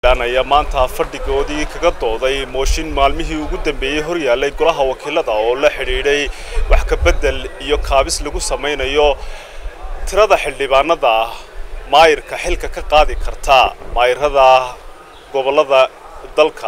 ayaa maanta fadhigoodii kaga dooday mooshin maalmihii ugu dambeeyey horyaalay golaha wakiilada oo la xidhiidhay wax ka beddel iyo kaabis lagu samaynayo tirada xildhibaanada maayirka xilka ka qaadi karta maayirada gobollada dalka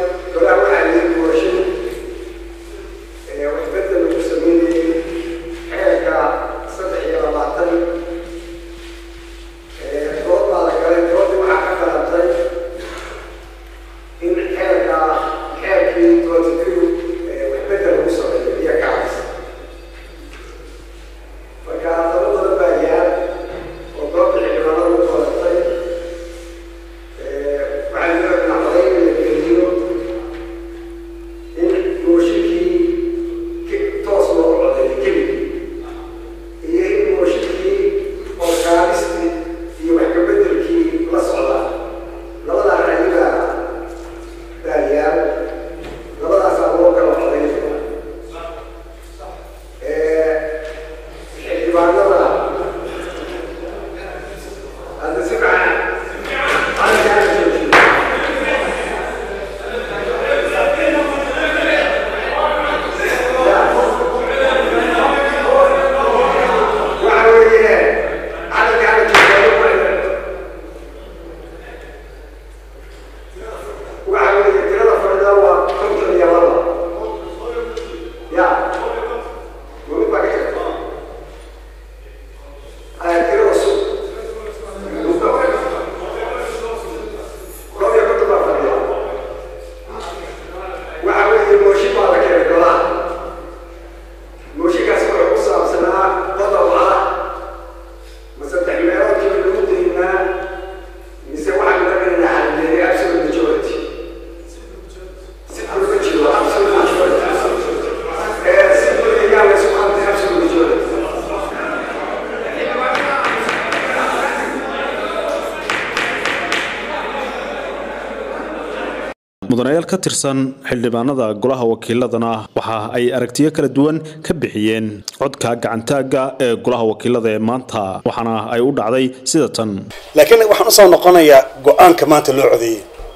mudanayaal ka tirsan xildhibaanada golaha wakiiladana waxa ay aragtiyo kala duwan ka bixiyeen codka gacantaaga ee golaha wakiilada ee maanta waxaana ay u dhacday sida tan laakiin waxaan usoo noqonayaa go-aanka maanta loo codeeyey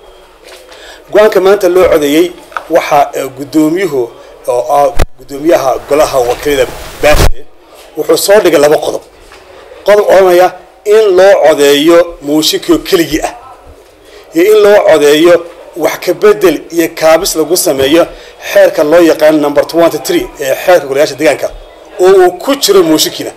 go-aanka maanta loo codeeyey waxa gudoomiyuhu oo ah gudoomiyaha golaha wakiilada baashe wuxuu soo dhigay laba qodob qodob odhanaya in loo codeeyo muushikio keligii ah iyo in loo codeeyo wax ka bedel iyo kaabis lagu sameeyo xeerka loo yaqaan number twenty three ee xeerka golayaasha deegaanka oo uu ku jiro muushikina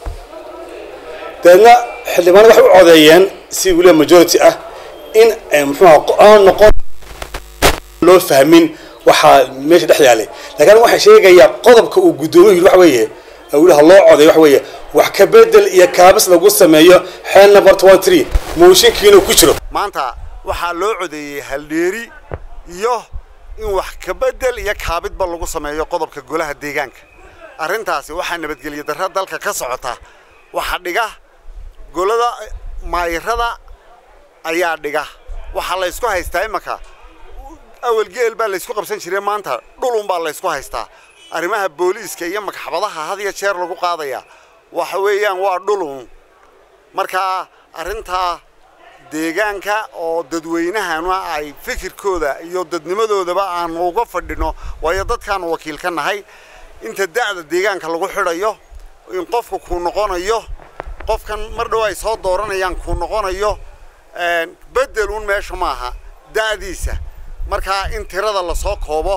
dabeedna xildhibaanada waxay u codeeyeen si weliba majority ah in muxuuha aan noqon loo fahmin waxaa meesha dhex yaalay laakiin waxay sheegayaa qodobka uu guddoomiyu yiri waxa weeye weliha loo codeeyo waxa weeye wax ka bedel iyo kaabis lagu sameeyo xeer number twenty three muushinkiina ku jiro maanta waxaa loo codeeyey haldheeri iyo in wax kabedel iyo kaabidba lagu sameeyo qodobka golaha deegaanka arrintaasi waxaa nabadgelyo darra dalka ka socota waxaa dhiga golada maayirada ayaa dhiga waxaa laysku haystaa imanka awal geel baa laysku qabsan jiray maanta dhulun baa laysku haystaa arrimaha booliiska iyo magxabadaha had iyo jeer lagu qaadaya waxa weeyaan waa dhulun markaa arrintaa deegaanka oo dadweynahana ay fikirkooda iyo dadnimadoodaba aanu uga fadhino waayo dadkaanu wakiil ka nahay inta da'da deegaanka lagu xidhayo in qofka kuu noqonayo qofkan mar dhow ay soo dooranayaan kuu noqonayo bedeluun meesha maaha da'diisa markaa in tirada lasoo koobo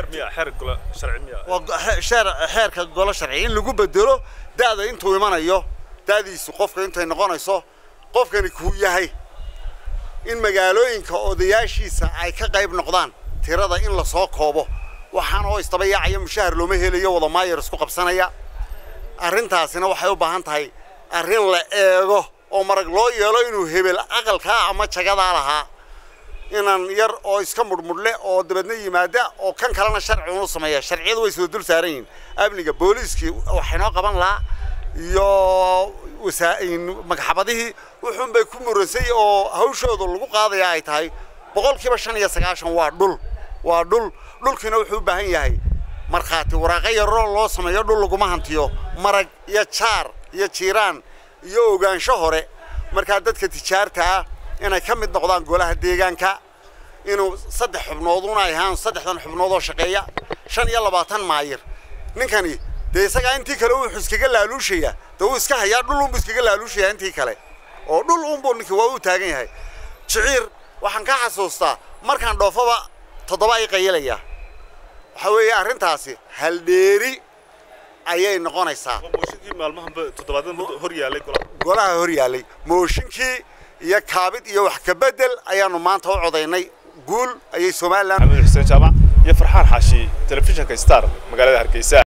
xeerka golo sharci in lagu bedelo da'da intuu imanayo da'diisu qofka intay noqonayso qofkani kuu yahay in magaalooyinka odayaashiisa ay ka qayb noqdaan tirada in lasoo koobo waxaan oo istaba yaacaya mushahar looma helayo wada maayar isku qabsanaya arrintaasina waxay u baahan tahay arrin la eego oo marag loo yeelo inuu hebel aqalkaa ama jagadaa lahaa inaan yar oo iska mudhmudhle oo dabeedna yimaada oo kan kalena sharci unu sameeya sharciyadu way soo dul saaran yihiin amniga booliiskii waxaynoo qaban lahaa iyo magxabadihii wuxuun bay ku muransay oo hawshooda lagu qaadaya ay tahay boqolkiiba shan iyo sagaashan waa dhul waa dhul dhulkiina wuxuu u baahan yahay markhaati waraaqo yaroo loo sameeyo dhul laguma hantiyo marag iyo jaar iyo jiiraan iyo ogaansho hore markaa dadka tijaarta ah inay ka mid noqdaan golaha deegaanka inuu saddex xubnooduna ay ahaan saddexdan xubnood oo shaqeeya shan iyo labaatan maayir ninkani dee isagaa intii kale wuxuu iskaga laaluushaya dee wuu iska hayaa dhul unbuu iskaga laaluushaya intii kale oo dhul unbuu ninkii waa uu taagan yahay jiciir waxaan ka xasuustaa markaan dhoofaba toddoba ay qayilaya waxa weeye arrintaasi haldheeri ayay noqonaysaa mooshinkii maalmahanba toddobaadan hor yaalay golaha golaha hor yaallay mooshinkii iyo kaabid iyo wax ka bedel ayaanu maanta u codaynay guul ayay somalilan maxamed xuseen jaamac iyo farxaan xaashi telefishinka star magaalada hargeysa